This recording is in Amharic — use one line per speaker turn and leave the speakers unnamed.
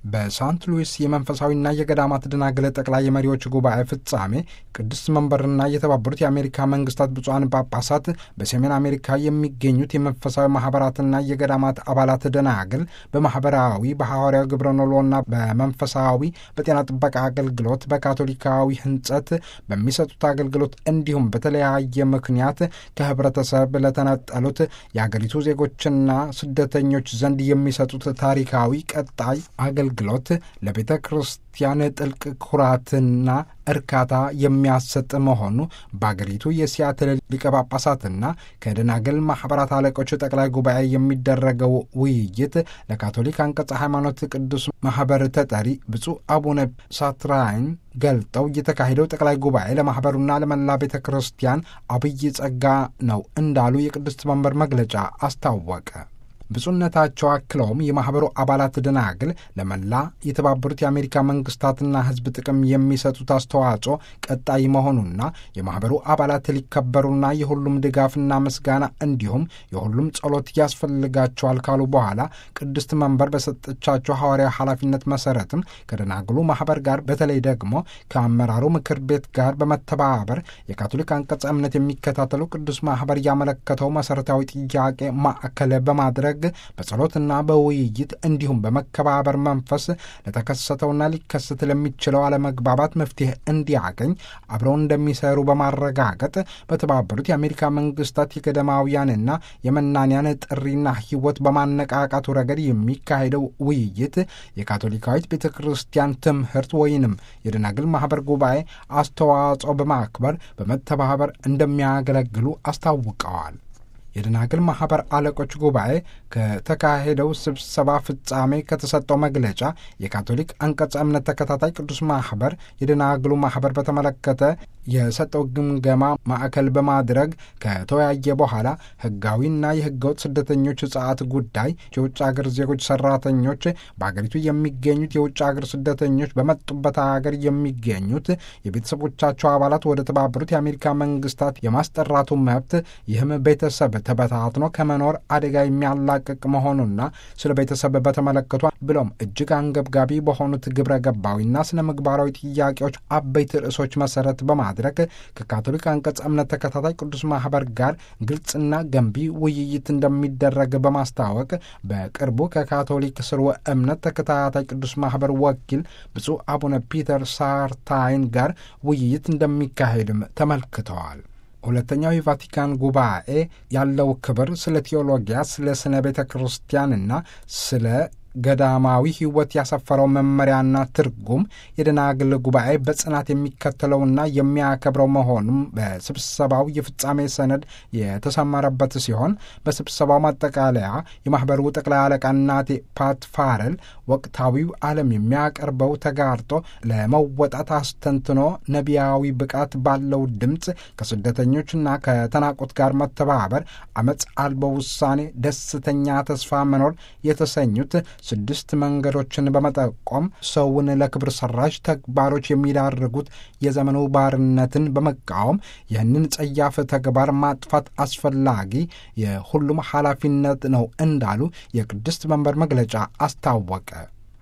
በሳንት ሉዊስ የመንፈሳዊና የገዳማት ደናግል ጠቅላይ የመሪዎች ጉባኤ ፍጻሜ ቅዱስ መንበርና የተባበሩት የአሜሪካ መንግስታት ብፁዓን ጳጳሳት በሰሜን አሜሪካ የሚገኙት የመንፈሳዊ ማህበራትና የገዳማት አባላት ደናግል በማህበራዊ በሐዋርያዊ ግብረ ኖሎና በመንፈሳዊ በጤና ጥበቃ አገልግሎት በካቶሊካዊ ህንጸት በሚሰጡት አገልግሎት እንዲሁም በተለያየ ምክንያት ከህብረተሰብ ለተነጠሉት የአገሪቱ ዜጎችና ስደተኞች ዘንድ የሚሰጡት ታሪካዊ ቀጣይ አገልግሎት ለቤተ ክርስቲያን ጥልቅ ኩራትና እርካታ የሚያሰጥ መሆኑ በአገሪቱ የሲያትል ሊቀ ጳጳሳትና ከደናግል ማኅበራት አለቆች ጠቅላይ ጉባኤ የሚደረገው ውይይት ለካቶሊክ አንቀጸ ሃይማኖት ቅዱስ ማኅበር ተጠሪ ብፁዕ አቡነ ሳትራይን ገልጠው የተካሄደው ጠቅላይ ጉባኤ ለማኅበሩና ለመላ ቤተ ክርስቲያን አብይ ጸጋ ነው እንዳሉ የቅድስት መንበር መግለጫ አስታወቀ። ብፁዕነታቸው አክለውም የማኅበሩ አባላት ደናግል ለመላ የተባበሩት የአሜሪካ መንግስታትና ሕዝብ ጥቅም የሚሰጡት አስተዋጽኦ ቀጣይ መሆኑና የማኅበሩ አባላት ሊከበሩና የሁሉም ድጋፍና ምስጋና እንዲሁም የሁሉም ጸሎት ያስፈልጋቸዋል ካሉ በኋላ ቅድስት መንበር በሰጠቻቸው ሐዋርያዊ ኃላፊነት መሠረትም ከደናግሉ ማኅበር ጋር በተለይ ደግሞ ከአመራሩ ምክር ቤት ጋር በመተባበር የካቶሊክ አንቀጸ እምነት የሚከታተሉ ቅዱስ ማኅበር ያመለከተው መሠረታዊ ጥያቄ ማዕከል በማድረግ በጸሎትና በውይይት እንዲሁም በመከባበር መንፈስ ለተከሰተውና ሊከሰት ለሚችለው አለመግባባት መፍትሄ እንዲያገኝ አብረው እንደሚሰሩ በማረጋገጥ በተባበሩት የአሜሪካ መንግስታት የገዳማውያንና የመናንያን ጥሪና ሕይወት በማነቃቃቱ ረገድ የሚካሄደው ውይይት የካቶሊካዊት ቤተ ክርስቲያን ትምህርት ወይንም የደናግል ማኅበር ጉባኤ አስተዋጽኦ በማክበር በመተባበር እንደሚያገለግሉ አስታውቀዋል። የደናግል ማኅበር አለቆች ጉባኤ ከተካሄደው ስብሰባ ፍጻሜ ከተሰጠው መግለጫ የካቶሊክ አንቀጸ እምነት ተከታታይ ቅዱስ ማኅበር የደናግሉ ማኅበር በተመለከተ የሰጠው ግምገማ ማዕከል በማድረግ ከተወያየ በኋላ ሕጋዊና የሕገወጥ ስደተኞች ሕጻት ጉዳይ የውጭ አገር ዜጎች ሰራተኞች በአገሪቱ የሚገኙት የውጭ አገር ስደተኞች በመጡበት አገር የሚገኙት የቤተሰቦቻቸው አባላት ወደ ተባበሩት የአሜሪካ መንግስታት የማስጠራቱ መብት ይህም ቤተሰብ ተበታትኖ ከመኖር አደጋ የሚያላቅቅ መሆኑና ስለ ቤተሰብ በተመለከቱ ብሎም እጅግ አንገብጋቢ በሆኑት ግብረ ገባዊና ስነ ምግባራዊ ጥያቄዎች አበይት ርዕሶች መሰረት በማድረግ ከካቶሊክ አንቀጽ እምነት ተከታታይ ቅዱስ ማኅበር ጋር ግልጽና ገንቢ ውይይት እንደሚደረግ በማስታወቅ በቅርቡ ከካቶሊክ ስርወ እምነት ተከታታይ ቅዱስ ማኅበር ወኪል ብፁዕ አቡነ ፒተር ሳርታይን ጋር ውይይት እንደሚካሄድም ተመልክተዋል። ሁለተኛው የቫቲካን ጉባኤ ያለው ክብር ስለ ቴዎሎጊያ፣ ስለ ስነ ቤተ ክርስቲያንና ስለ ገዳማዊ ሕይወት ያሰፈረው መመሪያና ትርጉም የደናግል ጉባኤ በጽናት የሚከተለውና የሚያከብረው መሆኑም በስብሰባው የፍጻሜ ሰነድ የተሰመረበት ሲሆን በስብሰባው ማጠቃለያ የማኅበሩ ጠቅላይ አለቃ ናቴ ፓት ፋረል ወቅታዊው ዓለም የሚያቀርበው ተጋርጦ ለመወጣት አስተንትኖ ነቢያዊ ብቃት ባለው ድምፅ ከስደተኞችና ከተናቁት ጋር መተባበር፣ አመፅ አልቦ ውሳኔ፣ ደስተኛ ተስፋ መኖር የተሰኙት ስድስት መንገዶችን በመጠቆም ሰውን ለክብር ሰራሽ ተግባሮች የሚዳርጉት የዘመኑ ባርነትን በመቃወም ይህንን ጸያፍ ተግባር ማጥፋት አስፈላጊ የሁሉም ኃላፊነት ነው እንዳሉ የቅድስት መንበር መግለጫ አስታወቀ።